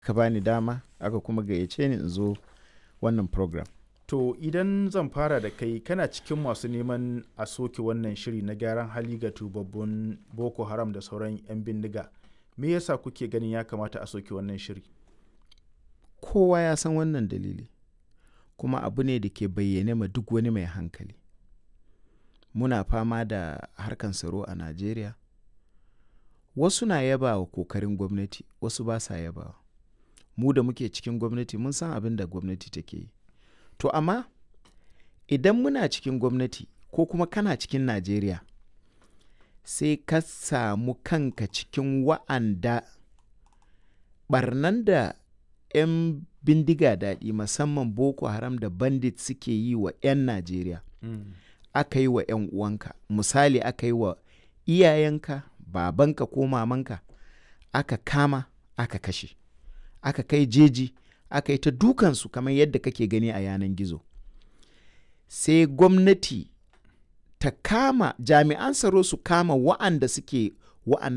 ka bani dama aka kuma gayyace ni in zo wannan program. To idan zan fara da kai kana cikin masu neman a soke wannan shiri na gyaran hali ga tubabbun Boko Haram da sauran 'yan bindiga. Me yasa kuke ganin ya kamata a soke wannan shiri? Kowa ya san wannan dalili, kuma abu ne da ke bayyane ma duk wani mai hankali. Muna fama da harkan tsaro a Najeriya. Wasu na yaba wa kokarin gwamnati, wasu ba sa yabawa. Mu da muke cikin gwamnati mun san abin da gwamnati take yi. To amma idan muna cikin gwamnati ko kuma kana cikin Najeriya sai ka samu kanka cikin wa'anda barnan da 'yan bindiga daɗi musamman Boko Haram da bandit suke yi wa 'yan Najeriya. Aka yi wa 'yan uwanka, misali aka yi wa iyayenka, babanka ko mamanka, aka kama, aka kashe, aka kai jeji, aka yi ta dukansu kamar yadda kake gani a yanan gizo. Sai gwamnati ta kama jami'an tsaro su kama wa'anda suke wa'an